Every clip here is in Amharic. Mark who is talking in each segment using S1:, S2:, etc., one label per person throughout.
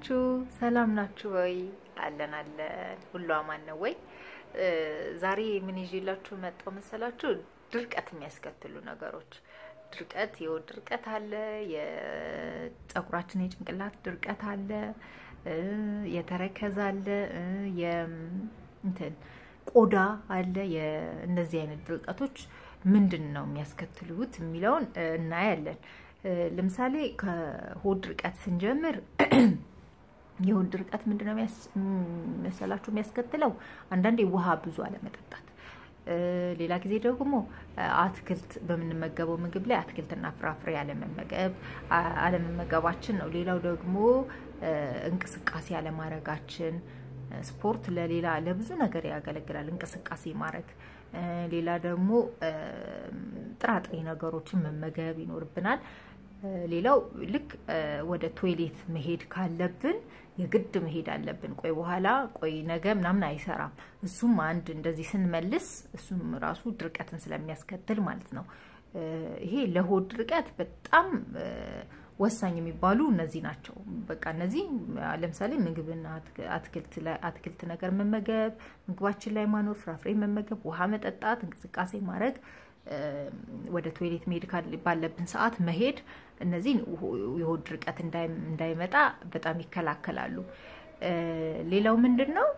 S1: ናችሁ? ሰላም ናችሁ ወይ? አለን አለን። ሁሉ አማን ነው ወይ? ዛሬ ምን ይዤላችሁ መጣሁ መሰላችሁ? ድርቀት የሚያስከትሉ ነገሮች። ድርቀት፣ የሆድ ድርቀት አለ፣ የፀጉራችን የጭንቅላት ድርቀት አለ፣ የተረከዝ አለ፣ እንትን ቆዳ አለ። እነዚህ አይነት ድርቀቶች ምንድን ነው የሚያስከትሉት የሚለውን እናያለን። ለምሳሌ ከሆድ ድርቀት ስንጀምር የሆድ ድርቀት ምንድነው መሰላችሁ የሚያስከትለው? አንዳንዴ ውሃ ብዙ አለመጠጣት፣ ሌላ ጊዜ ደግሞ አትክልት በምንመገበው ምግብ ላይ አትክልትና ፍራፍሬ አለመመገብ አለመመገባችን ነው። ሌላው ደግሞ እንቅስቃሴ አለማድረጋችን። ስፖርት ለሌላ ለብዙ ነገር ያገለግላል፣ እንቅስቃሴ ማድረግ። ሌላ ደግሞ ጥራጥሬ ነገሮችን መመገብ ይኖርብናል። ሌላው ልክ ወደ ቶይሌት መሄድ ካለብን የግድ መሄድ አለብን። ቆይ በኋላ ቆይ ነገ ምናምን አይሰራም። እሱም አንድ እንደዚህ ስንመልስ እሱም ራሱ ድርቀትን ስለሚያስከትል ማለት ነው። ይሄ ለሆድ ድርቀት በጣም ወሳኝ የሚባሉ እነዚህ ናቸው። በቃ እነዚህ ለምሳሌ ምግብና አትክልት ነገር መመገብ፣ ምግባችን ላይ ማኖር፣ ፍራፍሬ መመገብ፣ ውሃ መጠጣት፣ እንቅስቃሴ ማድረግ ወደ ቶይሌት መሄድ ባለብን ሰዓት መሄድ፣ እነዚህ የሆድ ድርቀት እንዳይመጣ በጣም ይከላከላሉ። ሌላው ምንድን ነው?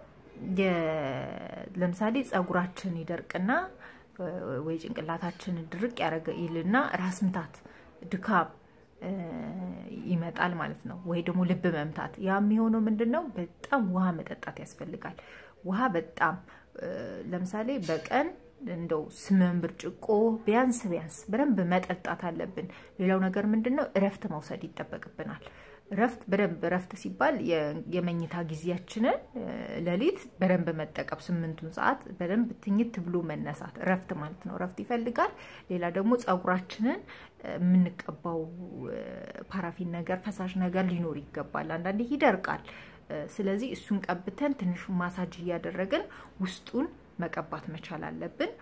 S1: ለምሳሌ ፀጉራችን ይደርቅና ወይ ጭንቅላታችን ድርቅ ይልና ራስ ምታት፣ ድካም ይመጣል ማለት ነው። ወይ ደግሞ ልብ መምታት። ያ የሚሆነው ምንድን ነው? በጣም ውሃ መጠጣት ያስፈልጋል። ውሃ በጣም ለምሳሌ በቀን እንደው ስምንት ብርጭቆ ቢያንስ ቢያንስ በደንብ መጠጣት አለብን። ሌላው ነገር ምንድን ነው? እረፍት መውሰድ ይጠበቅብናል። እረፍት በደንብ እረፍት ሲባል የመኝታ ጊዜያችንን ሌሊት በደንብ መጠቀም፣ ስምንቱን ሰዓት በደንብ ትኝት ብሎ መነሳት እረፍት ማለት ነው። እረፍት ይፈልጋል። ሌላ ደግሞ ፀጉራችንን የምንቀባው ፓራፊን ነገር ፈሳሽ ነገር ሊኖር ይገባል። አንዳንዴ ይደርቃል። ስለዚህ እሱን ቀብተን ትንሹ ማሳጅ እያደረግን ውስጡን መቀባት መቻል አለብን።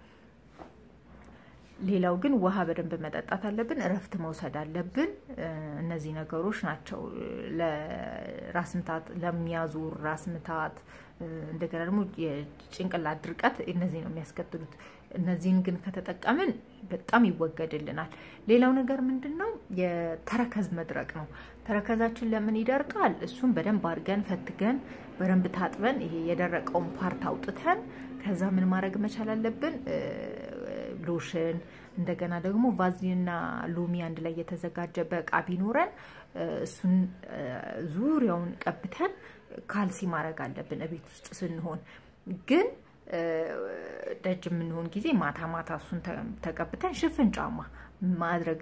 S1: ሌላው ግን ውሃ በደንብ መጠጣት አለብን። እረፍት መውሰድ አለብን። እነዚህ ነገሮች ናቸው ለራስ ምታት፣ ለሚያዙር ራስ ምታት፣ እንደገና ደግሞ የጭንቅላት ድርቀት እነዚህ ነው የሚያስከትሉት። እነዚህን ግን ከተጠቀምን በጣም ይወገድልናል። ሌላው ነገር ምንድን ነው? የተረከዝ መድረቅ ነው። ተረከዛችን ለምን ይደርቃል? እሱም በደንብ አድርገን ፈትገን በደንብ ታጥበን ይሄ የደረቀውን ፓርት አውጥተን ከዛ ምን ማድረግ መቻል አለብን? ሎሽን እንደገና ደግሞ ቫዝሊንና ሎሚ አንድ ላይ የተዘጋጀ በእቃ ቢኖረን እሱን ዙሪያውን ቀብተን ካልሲ ማድረግ አለብን። እቤት ውስጥ ስንሆን ግን ደጅ የምንሆን ጊዜ ማታ ማታ እሱን ተቀብተን ሽፍን ጫማ ማድረግ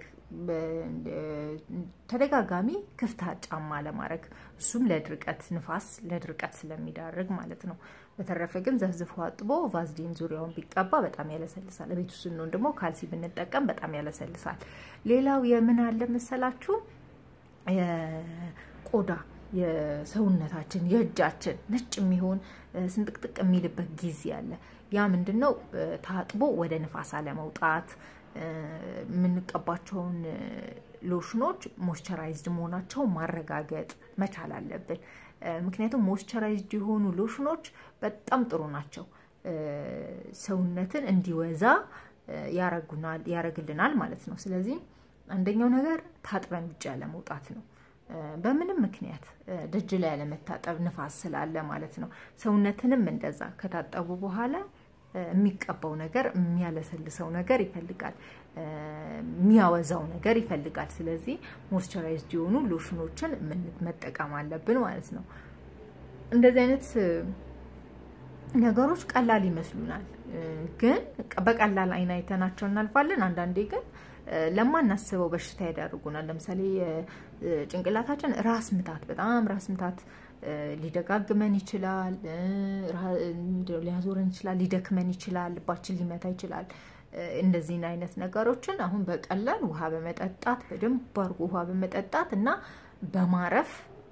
S1: ተደጋጋሚ ክፍት ጫማ ለማድረግ እሱም ለድርቀት ንፋስ ለድርቀት ስለሚዳርግ ማለት ነው። በተረፈ ግን ዘፍዝፎ አጥቦ ቫዝሊን ዙሪያውን ቢቀባ በጣም ያለሰልሳል። ቤት ውስጥ ስንሆን ደግሞ ካልሲ ብንጠቀም በጣም ያለሰልሳል። ሌላው የምን አለ መሰላችሁ የቆዳ የሰውነታችን የእጃችን ነጭ የሚሆን ስንጥቅጥቅ የሚልበት ጊዜ አለ። ያ ምንድን ነው? ታጥቦ ወደ ንፋስ አለመውጣት የምንቀባቸውን ሎሽኖች ሞይስቸራይዝድ መሆናቸው ማረጋገጥ መቻል አለብን። ምክንያቱም ሞይስቸራይዝድ የሆኑ ሎሽኖች በጣም ጥሩ ናቸው። ሰውነትን እንዲወዛ ያረግልናል ማለት ነው። ስለዚህ አንደኛው ነገር ታጥበን ውጭ ያለመውጣት ነው። በምንም ምክንያት ደጅ ላይ ያለመታጠብ ንፋስ ስላለ ማለት ነው። ሰውነትንም እንደዛ ከታጠቡ በኋላ የሚቀባው ነገር የሚያለሰልሰው ነገር ይፈልጋል፣ የሚያወዛው ነገር ይፈልጋል። ስለዚህ ሞይስቸራይዝድ የሆኑ ሎሽኖችን መጠቀም አለብን ማለት ነው። እንደዚህ አይነት ነገሮች ቀላል ይመስሉናል፣ ግን በቀላል አይን አይተናቸው እናልፋለን። አንዳንዴ ግን ለማናስበው በሽታ ያዳርጉናል። ለምሳሌ ጭንቅላታችን ራስ ምታት፣ በጣም ራስ ምታት ሊደጋግመን ይችላል፣ ሊያዞረን ይችላል፣ ሊደክመን ይችላል፣ ልባችን ሊመታ ይችላል። እንደዚህን አይነት ነገሮችን አሁን በቀላል ውሃ በመጠጣት በደንብ አድርጎ ውሃ በመጠጣት እና በማረፍ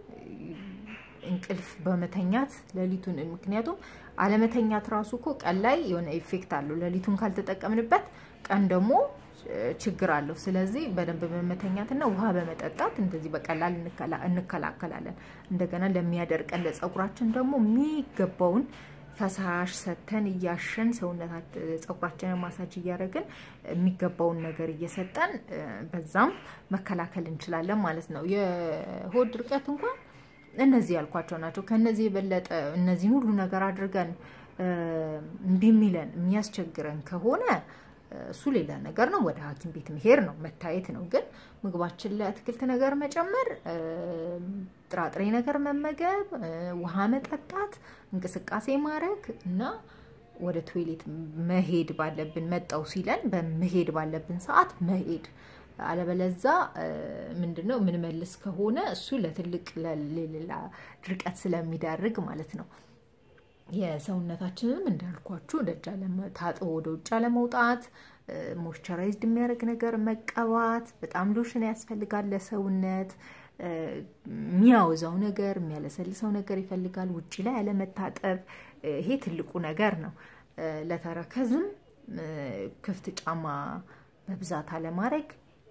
S1: እንቅልፍ በመተኛት ሌሊቱን ምክንያቱም አለመተኛት ራሱ እኮ ቀን ላይ የሆነ ኢፌክት አለው። ሌሊቱን ካልተጠቀምንበት ቀን ደግሞ ችግር አለው። ስለዚህ በደንብ በመተኛትና ውሃ በመጠጣት እንደዚህ በቀላል እንከላከላለን። እንደገና ለሚያደርቀን ለፀጉራችን ደግሞ የሚገባውን ፈሳሽ ሰተን እያሸን ሰውነታት ፀጉራችንን ማሳጅ እያደረግን የሚገባውን ነገር እየሰጠን በዛም መከላከል እንችላለን ማለት ነው። የሆድ ድርቀት እንኳን እነዚህ ያልኳቸው ናቸው። ከነዚህ የበለጠ እነዚህን ሁሉ ነገር አድርገን እምቢ የሚለን የሚያስቸግረን ከሆነ እሱ ሌላ ነገር ነው። ወደ ሐኪም ቤት መሄድ ነው መታየት ነው። ግን ምግባችን ላይ አትክልት ነገር መጨመር፣ ጥራጥሬ ነገር መመገብ፣ ውሃ መጠጣት፣ እንቅስቃሴ ማድረግ እና ወደ ቶይሌት መሄድ ባለብን መጣው ሲለን በመሄድ ባለብን ሰዓት መሄድ አለበለዛ ምንድን ነው የምንመልስ ከሆነ እሱ ለትልቅ ለሌላ ድርቀት ስለሚዳርግ ማለት ነው። የሰውነታችንንም እንዳልኳችሁ ደጃ ታጥቦ ወደ ውጭ ለመውጣት ሞይስቸራይዝድ የሚያደርግ ነገር መቀባት፣ በጣም ሎሽን ያስፈልጋል ለሰውነት። የሚያወዛው ነገር የሚያለሰልሰው ነገር ይፈልጋል። ውጭ ላይ ያለመታጠብ፣ ይሄ ትልቁ ነገር ነው። ለተረከዝም ክፍት ጫማ በብዛት አለማድረግ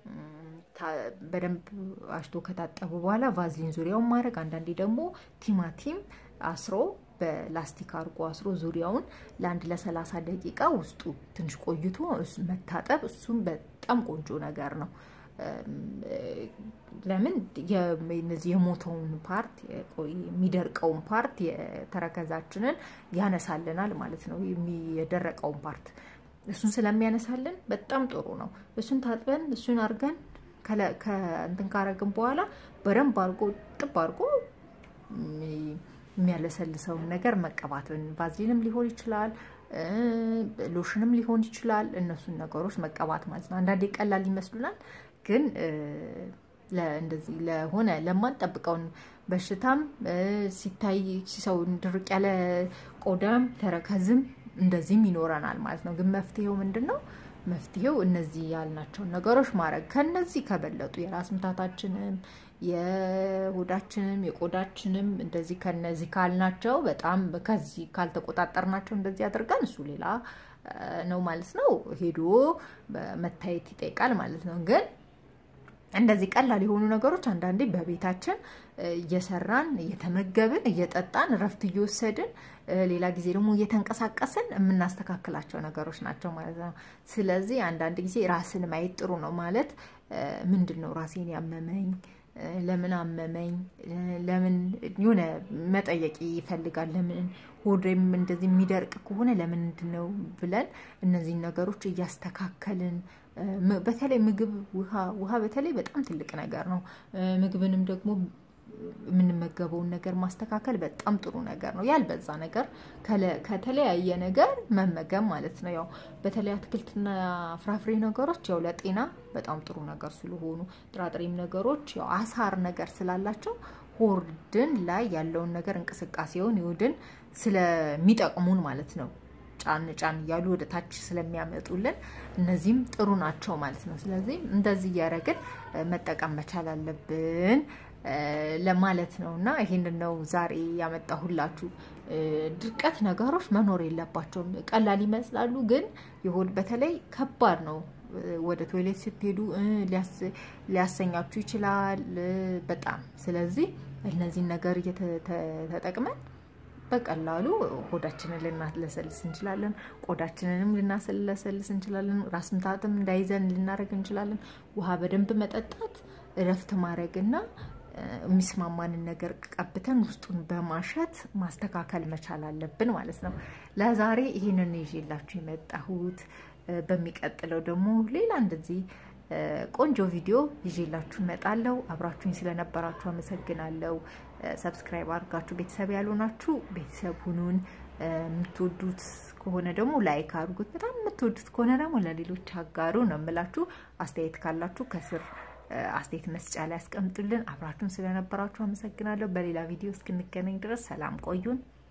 S1: በደንብ አሽቶ ከታጠቡ በኋላ ቫዝሊን ዙሪያውን ማድረግ፣ አንዳንዴ ደግሞ ቲማቲም አስሮ በላስቲክ አድርጎ አስሮ ዙሪያውን ለአንድ ለሰላሳ ደቂቃ ውስጡ ትንሽ ቆይቶ መታጠብ፣ እሱም በጣም ቆንጆ ነገር ነው። ለምን እነዚህ የሞተውን ፓርት የሚደርቀውን ፓርት የተረከዛችንን ያነሳልናል ማለት ነው። የደረቀውን ፓርት እሱን ስለሚያነሳልን በጣም ጥሩ ነው። እሱን ታጥበን እሱን አድርገን ከእንትን ካረግን በኋላ በደንብ አድርጎ ጥብ አድርጎ የሚያለሰልሰውን ነገር መቀባት ቫዝሊንም ሊሆን ይችላል፣ ሎሽንም ሊሆን ይችላል። እነሱን ነገሮች መቀባት ማለት ነው። አንዳንዴ ቀላል ይመስሉናል፣ ግን እንደዚህ ለሆነ ለማንጠብቀውን በሽታም ሲታይ ሰው ድርቅ ያለ ቆዳም ተረከዝም እንደዚህም ይኖረናል ማለት ነው። ግን መፍትሄው ምንድን ነው? መፍትሄው እነዚህ ያልናቸውን ነገሮች ማድረግ ከነዚህ ከበለጡ የራስ ምታታችንም የሆዳችንም የቆዳችንም እንደዚህ ከነዚህ ካልናቸው በጣም ከዚህ ካልተቆጣጠርናቸው እንደዚህ አድርገን እሱ ሌላ ነው ማለት ነው። ሄዶ መታየት ይጠይቃል ማለት ነው። ግን እንደዚህ ቀላል የሆኑ ነገሮች አንዳንዴ በቤታችን እየሰራን እየተመገብን እየጠጣን እረፍት እየወሰድን ሌላ ጊዜ ደግሞ እየተንቀሳቀስን የምናስተካክላቸው ነገሮች ናቸው ማለት ነው። ስለዚህ አንዳንድ ጊዜ ራስን ማየት ጥሩ ነው ማለት ምንድን ነው ራሴን ያመመኝ ለምን አመመኝ? ለምን የሆነ መጠየቅ ይፈልጋል። ለምን ሆዴም እንደዚህ የሚደርቅ ከሆነ ለምንድን ነው ብለን እነዚህን ነገሮች እያስተካከልን በተለይ ምግብ፣ ውሃ ውሃ በተለይ በጣም ትልቅ ነገር ነው። ምግብንም ደግሞ የምንመገበውን ነገር ማስተካከል በጣም ጥሩ ነገር ነው። ያልበዛ ነገር ከተለያየ ነገር መመገብ ማለት ነው። ያው በተለይ አትክልትና ፍራፍሬ ነገሮች ያው ለጤና በጣም ጥሩ ነገር ስለሆኑ ጥራጥሬም ነገሮች ያው አሳር ነገር ስላላቸው ሆድን ላይ ያለውን ነገር እንቅስቃሴውን ይሁድን ስለሚጠቅሙን ማለት ነው ጫን ጫን እያሉ ወደ ታች ስለሚያመጡልን እነዚህም ጥሩ ናቸው ማለት ነው። ስለዚህ እንደዚህ እያደረግን መጠቀም መቻል አለብን ለማለት ነው እና ይህንን ነው ዛሬ ያመጣሁላችሁ። ድርቀት ነገሮች መኖር የለባቸውም። ቀላል ይመስላሉ፣ ግን የሆድ በተለይ ከባድ ነው። ወደ ቶይሌት ስትሄዱ ሊያሰኛችሁ ይችላል በጣም ስለዚህ እነዚህን ነገር ተጠቅመን በቀላሉ ሆዳችንን ልናለሰልስ እንችላለን። ቆዳችንንም ልናሰለሰልስ እንችላለን። ራስ ምታትም እንዳይዘን ልናደርግ እንችላለን። ውሃ በደንብ መጠጣት፣ እረፍት ማድረግና የሚስማማንን ነገር ቀብተን ውስጡን በማሸት ማስተካከል መቻል አለብን ማለት ነው። ለዛሬ ይህንን ይዤላችሁ የመጣሁት። በሚቀጥለው ደግሞ ሌላ እንደዚህ ቆንጆ ቪዲዮ ይዤላችሁ እመጣለሁ። አብራችሁኝ ስለነበራችሁ አመሰግናለሁ። ሰብስክራይብ አድርጋችሁ ቤተሰብ ያልሆናችሁ ቤተሰብ ሁኑን። የምትወዱት ከሆነ ደግሞ ላይክ አድርጉት። በጣም የምትወዱት ከሆነ ደግሞ ለሌሎች አጋሩ ነው የምላችሁ። አስተያየት ካላችሁ ከስር አስተያየት መስጫ ላይ ያስቀምጡልን። አብራችሁን ስለነበራችሁ አመሰግናለሁ። በሌላ ቪዲዮ እስክንገናኝ ድረስ ሰላም ቆዩን።